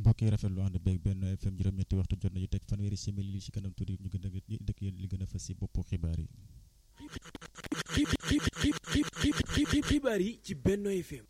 mbokk yi rafetlu ànd beeg benn FM juróom-ñetti waxtu jot nañu teg fanweeri simili li ci kanam tuuti ñu gën a dëkk yéen li gën a fës si boppu xibaar yi. xibaar yi ci Benno FM.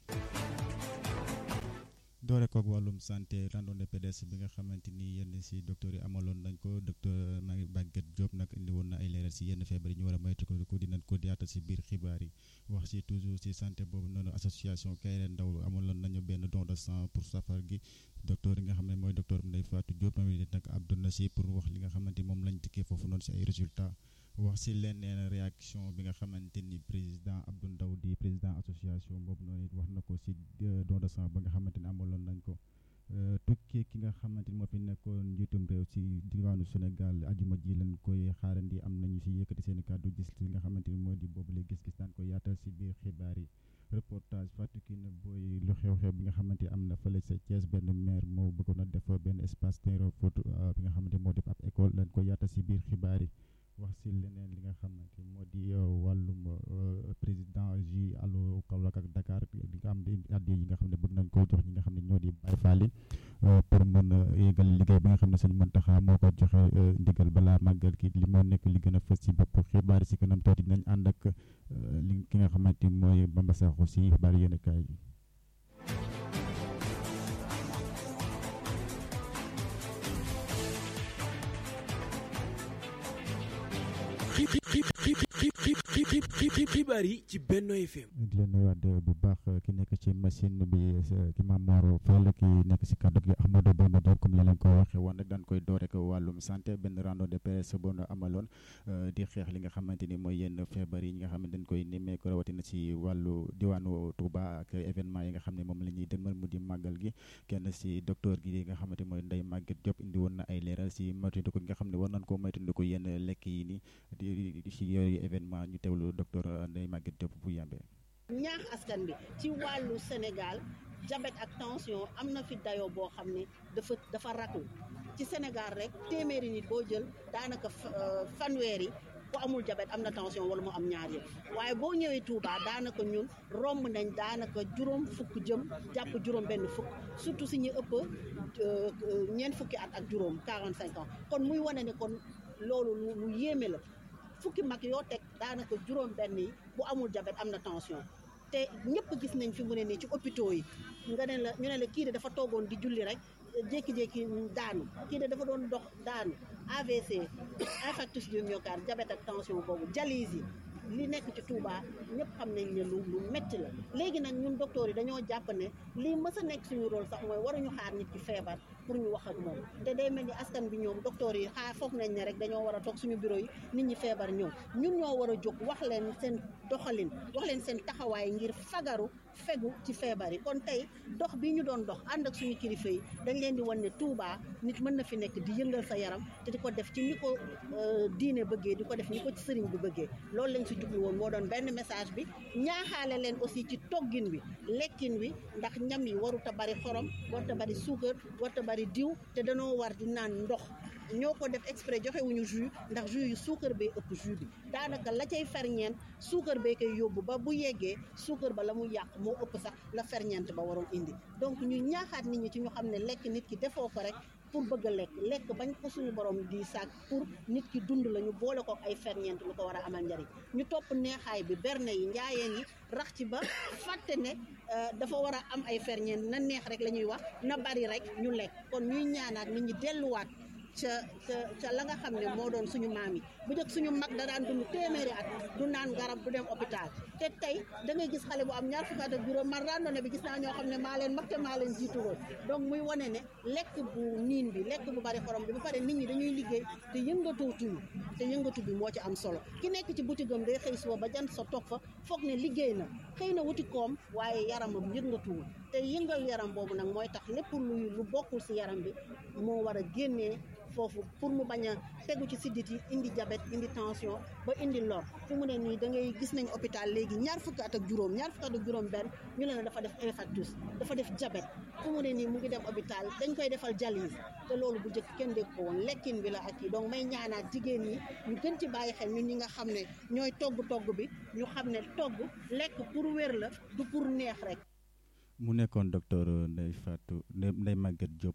doore koog wàllum santé randonnée pédestre bi nga xamante ni yenn si docteur yi amaloon nañ ko docteur Maguette Diop nag indi woon na ay leeral si yenn feebar yi ñu war a moytu ko dinañ ko yaatal si biir xibaar yi wax si toujours si santé boobu noonu association Kayre Ndaw amaloon nañu benn don de sang pour safar gi docteur yi nga xam ne mooy docteur Ndeye Fatou Diop moom it nag àdduna si pour wax li nga xamante ni moom lañ dikkee foofu noonu si ay résultats. wax si leneen réaction bi nga xamante ni président Abdou Ndaw di président association boobu noonu it wax na ko si don de sang ba nga xamante ni amaloon nañ ko tukki ki nga xamante ni moo fi nekkoon njiitum réew si diwaanu Sénégal ajuma ji lañ koy xaarandi am nañu si yëkkati seen kàddu gis li nga xamante ni moo di boobu la gis-gis daan ko yaatal si biir xibaar yi reportage fàttali na booy lu xew-xew bi nga xamante ni am na fële sa Thiès benn maire moo bëggoon a def benn espace terrain foot bi nga xamante moo def ab école lañ ko yaatal si biir xibaar yi. wax si leneen li nga xamante moo di wàllum président ji allo Kaolack ak Dakar li nga xam ne addi yi nga xam ne bëgg nañ koo jox ñi nga xam ne ñoo di Baye Fall pour mën a yéegal liggéey bi nga xam ne sëñ Mountakha moo ko joxe ndigal balaa màggal ki li moo nekk li gën a fës si bopp xibaar si kanam tuuti dinañ ànd ak li ki nga xamante mooy Bamba Sakho si xibaar yéen kaay yi xibaar yi ci Benno FM. di leen nuyuwaat bu baax ki nekk ci machine bi ki Mamor Fall ki nekk si kàddu gi Ahmadou Bamba Diop comme ni leen ko waxee woon rek daan koy door rek wàllum santé benn randonnée pédestre boo amaloon di xeex li nga xamante ni mooy yenn feebar yi nga xam ne dañ koy nemmeeku rawatina si wàllu diwaanu Touba ak événement yi nga xam ne moom la ñuy dëgmal mu di màggal gi kenn si docteur gi nga xamante mooy Ndeye Maguette Diop indi woon na ay leeral si moytandiku gi nga xam ne war nañ koo moytandiku yenn lekk yi ni di si yooyu événement ñu teewlu docteur Ndeye Maguette Diop bu yàmbee ñaax askan bi ci wàllu Sénégal diabète ak tension am na fi dayoo boo xam ne dafa dafa raklu ci Sénégal rek téeméeri nit boo jël daanaka fanweeri ku amul diabète am na tension wala mu am ñaar yëpp waaye boo ñëwee Touba daanaka ñun romb nañ daanaka juróom fukk jëm jàpp juróom benn fukk surtout si ñu ëpp ñeent fukki at ak juróom 45 ans kon muy wane ne kon loolu lu yéeme la fukki mag yoo teg daanaka juróom benn yi bu amul diabète am na tension te ñëpp gis nañ fi mu ne nii ci hôpitaux yi nga ne la ñu ne la kii de dafa toogoon di julli rek jékki-jékki daanu kii de dafa doon dox daanu AVC infarctus du myocarde diabète ak tension boobu dialyse yi li nekk ci Touba ñëpp xam nañ ne lu lu métti la léegi nag ñun docteur yi dañoo jàpp ne lii mës a nekk suñu rôle sax mooy waruñu xaar nit ki feebar pour ñu wax ak moom te day mel ni askan bi ñoom docteur yi xaar foog nañ ne rek dañoo war a toog suñu bureau yi nit ñi feebar ñëw ñun ñoo war a jóg wax leen seen doxalin wax leen seen taxawaay ngir fagaru fegu ci feebar yi kon tey dox bi ñu doon dox ànd ak suñu kilifa yi dañ leen di wan ne Touba nit mën na fi nekk di yëngal sa yaram te di ko def ci ni ko diine bëggee di ko def ni ko ci sëriñ bi bëggee loolu lañ si jublu woon moo doon benn message bi ñaaxaale leen aussi ci toggin wi lekkin wi ndax ñam yi warut a bari xorom warut a bari suukar warut a bari diw te danoo war di naan ndox ñoo ko def exprès joxewuñu jus ndax jus yu suukar bee ëpp jus bi daanaka la cay ferñeent suukar bee koy yóbbu ba bu yeggee suukar ba la mu yàq moo ëpp sax la ferñeent ba waroon indi donc ñu ñaaxaat nit ñi ci ñu xam ne lekk nit ki defoo ko rek pour bëgg a lekk lekk bañ ko suñu borom di sàkk pour nit ki dund la ñu boole ko ay ferñeent lu ko war a amal njariñ ñu topp neexaay bi berne yi njaayeen yi rax ci ba fàtte ne dafa war a am ay ferñeent na neex rek la ñuy wax na bari rek ñu lekk kon ñuy ñaanaat nit ñi delluwaat ca ca ca la nga xam ne moo doon suñu maam yi bu njëkk suñu mag da daan dund téeméeri at du naan garab du dem hôpital te tey da ngay gis xale bu am ñaar fukki at ak juróom man randonnée bi gis naa ñoo xam ne maa leen mag te maa leen jiitu woon donc muy wane ne lekk bu niin bi lekk bu bari xorom bi ba pare nit ñi dañuy liggéey te yëngatootuñu te yëngatu bi moo ci am solo ki nekk ci butigam day xëy suba ba jant sa toog fa foog ne liggéey na xëy na wuti koom waaye yaramam yëngatuwul te yëngal yaram boobu nag mooy tax lépp luy lu bokkul si yaram bi moo war a génnee foofu pour mu bañ a tegu ci siddit yi indi diabète indi tension ba indi lor fu mu ne nii da ngay gis nañ hôpital léegi ñaar fukki at ak juróom ñaar fukki at ak juróom benn ñu ne la dafa def infarctus dafa def diabète fu mu ne nii mu ngi dem hôpital dañ koy defal dialyse te loolu bu njëkk kenn dégg ko woon lekkin bi la ak yi donc may ñaanaat jigéen ñi ñu gën ci bàyyi xel ñun ñi nga xam ne ñooy togg togg bi ñu xam ne togg lekk pour wér la du pour neex rek mu nekkoon docteur Ndeye Fatou Ndeye Maguette Diop